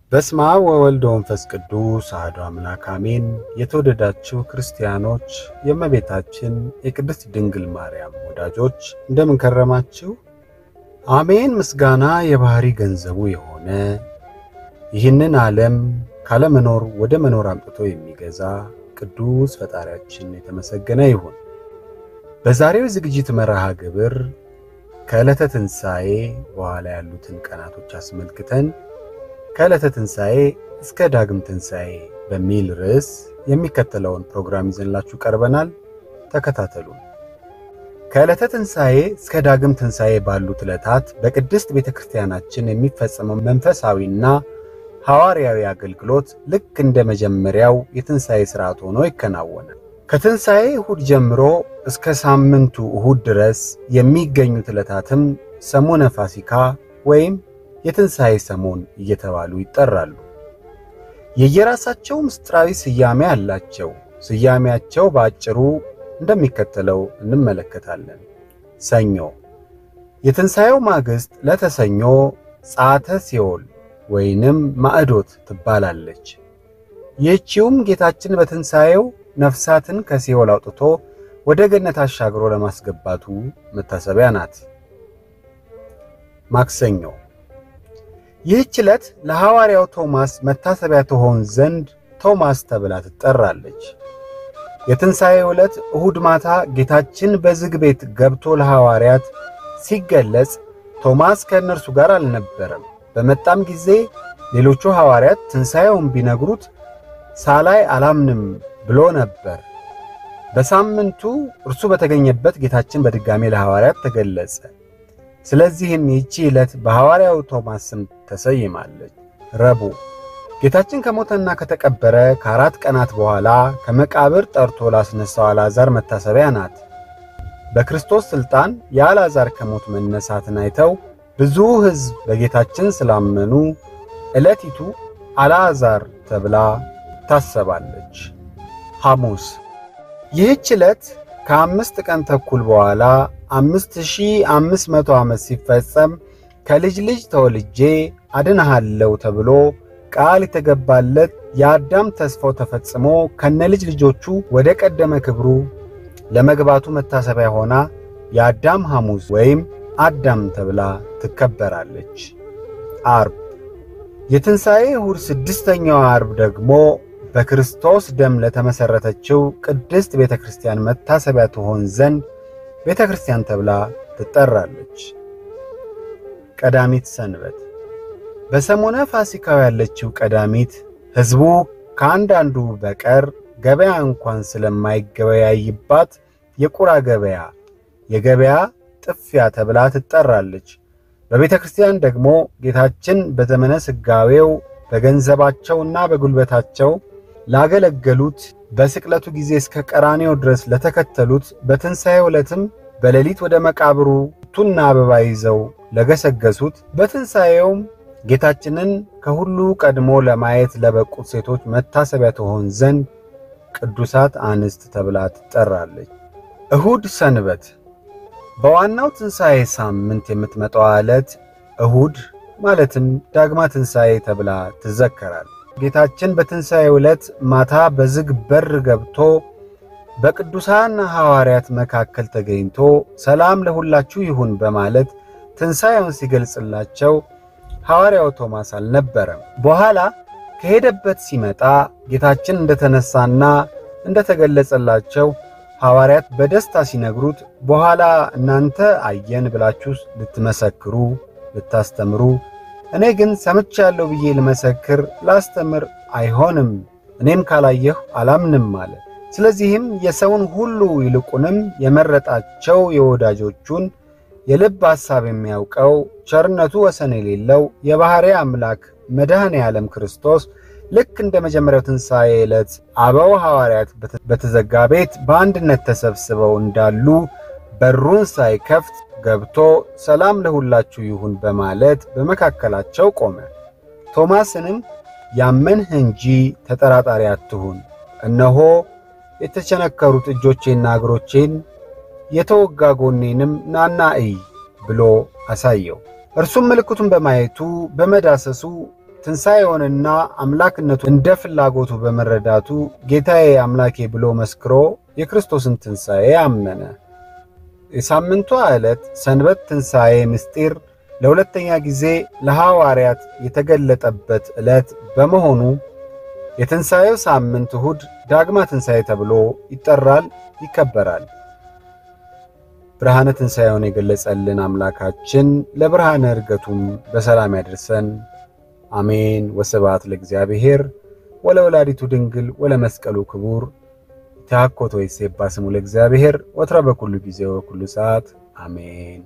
በስመ አብ ወወልድ ወመንፈስ ቅዱስ አሐዱ አምላክ አሜን። የተወደዳችሁ ክርስቲያኖች፣ የእመቤታችን የቅድስት ድንግል ማርያም ወዳጆች እንደምን ከረማችሁ? አሜን። ምስጋና የባህሪ ገንዘቡ የሆነ ይህንን ዓለም ካለመኖር ወደ መኖር አምጥቶ የሚገዛ ቅዱስ ፈጣሪያችን የተመሰገነ ይሁን። በዛሬው ዝግጅት መርሃ ግብር ከዕለተ ትንሣኤ በኋላ ያሉትን ቀናቶች አስመልክተን ከዕለተ ትንሣኤ እስከ ዳግም ትንሣኤ በሚል ርዕስ የሚከተለውን ፕሮግራም ይዘንላችሁ ቀርበናል። ተከታተሉን። ከዕለተ ትንሣኤ እስከ ዳግም ትንሣኤ ባሉት ዕለታት በቅድስት ቤተ ክርስቲያናችን የሚፈጸመው መንፈሳዊና ሐዋርያዊ አገልግሎት ልክ እንደ መጀመሪያው የትንሣኤ ሥርዓት ሆኖ ይከናወናል። ከትንሣኤ እሁድ ጀምሮ እስከ ሳምንቱ እሁድ ድረስ የሚገኙት ዕለታትም ሰሞነ ፋሲካ ወይም የትንሣኤ ሰሞን እየተባሉ ይጠራሉ። የየራሳቸው ምስጢራዊ ስያሜ አላቸው። ስያሜያቸው በአጭሩ እንደሚከተለው እንመለከታለን። ሰኞ፣ የትንሣኤው ማግስት ለተሰኞ ጸአተ ሲኦል ወይንም ማዕዶት ትባላለች። ይህቺውም ጌታችን በትንሣኤው ነፍሳትን ከሲኦል አውጥቶ ወደ ገነት አሻግሮ ለማስገባቱ መታሰቢያ ናት። ማክሰኞ ይህች ዕለት ለሐዋርያው ቶማስ መታሰቢያ ትሆን ዘንድ ቶማስ ተብላ ትጠራለች። የትንሣኤው ዕለት እሁድ ማታ ጌታችን በዝግ ቤት ገብቶ ለሐዋርያት ሲገለጽ ቶማስ ከእነርሱ ጋር አልነበረም። በመጣም ጊዜ ሌሎቹ ሐዋርያት ትንሣኤውን ቢነግሩት ሳላይ አላምንም ብሎ ነበር። በሳምንቱ እርሱ በተገኘበት ጌታችን በድጋሜ ለሐዋርያት ተገለጸ። ስለዚህም ይህቺ ዕለት በሐዋርያው ቶማስ ስም ተሰይማለች። ረቡዕ ጌታችን ከሞተና ከተቀበረ ከአራት ቀናት በኋላ ከመቃብር ጠርቶ ላስነሳው አልዓዛር መታሰቢያ ናት። በክርስቶስ ሥልጣን የአልዓዛር ከሞት መነሳትን አይተው ብዙ ሕዝብ በጌታችን ስላመኑ ዕለቲቱ አልዓዛር ተብላ ታሰባለች። ሐሙስ ይህች ዕለት ከአምስት ቀን ተኩል በኋላ አምስት ሺህ አምስት መቶ ዓመት ሲፈጸም ከልጅ ልጅ ተወልጄ አድንሃለሁ ተብሎ ቃል የተገባለት የአዳም ተስፋው ተፈጽሞ ከነ ልጅ ልጆቹ ወደ ቀደመ ክብሩ ለመግባቱ መታሰቢያ ሆና የአዳም ሐሙስ ወይም አዳም ተብላ ትከበራለች። አርብ የትንሣኤ እሁድ ስድስተኛው አርብ ደግሞ በክርስቶስ ደም ለተመሠረተችው ቅድስት ቤተ ክርስቲያን መታሰቢያ ትሆን ዘንድ ቤተ ክርስቲያን ተብላ ትጠራለች። ቀዳሚት ሰንበት በሰሞነ ፋሲካው ያለችው ቀዳሚት ሕዝቡ ከአንዳንዱ በቀር ገበያ እንኳን ስለማይገበያይባት የቁራ ገበያ፣ የገበያ ጥፊያ ተብላ ትጠራለች። በቤተ ክርስቲያን ደግሞ ጌታችን በዘመነ ሥጋዌው በገንዘባቸውና በጉልበታቸው ላገለገሉት በስቅለቱ ጊዜ እስከ ቀራኔው ድረስ ለተከተሉት በትንሣኤው ዕለትም በሌሊት ወደ መቃብሩ ቱና አበባ ይዘው ለገሰገሱት በትንሣኤውም ጌታችንን ከሁሉ ቀድሞ ለማየት ለበቁት ሴቶች መታሰቢያ ትሆን ዘንድ ቅዱሳት አንስት ተብላ ትጠራለች። እሁድ ሰንበት በዋናው ትንሣኤ ሳምንት የምትመጣው ዕለት እሁድ ማለትም ዳግማ ትንሣኤ ተብላ ትዘከራል። ጌታችን በትንሣኤው ዕለት ማታ በዝግ በር ገብቶ በቅዱሳን ሐዋርያት መካከል ተገኝቶ ሰላም ለሁላችሁ ይሁን በማለት ትንሣኤውን ሲገልጽላቸው ሐዋርያው ቶማስ አልነበረም። በኋላ ከሄደበት ሲመጣ ጌታችን እንደተነሳና እንደተገለጸላቸው ሐዋርያት በደስታ ሲነግሩት በኋላ እናንተ አየን ብላችሁ ልትመሰክሩ ልታስተምሩ እኔ ግን ሰምቻለሁ ብዬ ልመሰክር ላስተምር አይሆንም፣ እኔም ካላየሁ አላምንም አለ። ስለዚህም የሰውን ሁሉ ይልቁንም የመረጣቸው የወዳጆቹን የልብ ሐሳብ የሚያውቀው ቸርነቱ ወሰን የሌለው የባሕርይ አምላክ መድኃኔ ዓለም ክርስቶስ ልክ እንደ መጀመሪያው ትንሣኤ ዕለት አበው ሐዋርያት በተዘጋ ቤት በአንድነት ተሰብስበው እንዳሉ በሩን ሳይከፍት ገብቶ ሰላም ለሁላችሁ ይሁን በማለት በመካከላቸው ቆመ። ቶማስንም ያመንህ እንጂ ተጠራጣሪ አትሁን፣ እነሆ የተቸነከሩት እጆቼና እግሮቼን የተወጋ ጎኔንም ናና እይ ብሎ አሳየው። እርሱም ምልክቱን በማየቱ በመዳሰሱ ትንሣኤውንና አምላክነቱ እንደ ፍላጎቱ በመረዳቱ ጌታዬ አምላኬ ብሎ መስክሮ የክርስቶስን ትንሣኤ አመነ። የሳምንቷ ዕለት ሰንበት ትንሣኤ ምስጢር ለሁለተኛ ጊዜ ለሐዋርያት የተገለጠበት ዕለት በመሆኑ የትንሣኤው ሳምንት እሁድ ዳግማ ትንሣኤ ተብሎ ይጠራል፣ ይከበራል። ብርሃነ ትንሣኤውን የገለጸልን አምላካችን ለብርሃነ ዕርገቱም በሰላም ያደርሰን። አሜን። ወስብሐት ለእግዚአብሔር ወለወላዲቱ ድንግል ወለመስቀሉ ክቡር ተሐኮቶ ይሴባ ስሙ ለእግዚአብሔር ወትረ በኩሉ ጊዜ ወበኩሉ ሰዓት አሜን።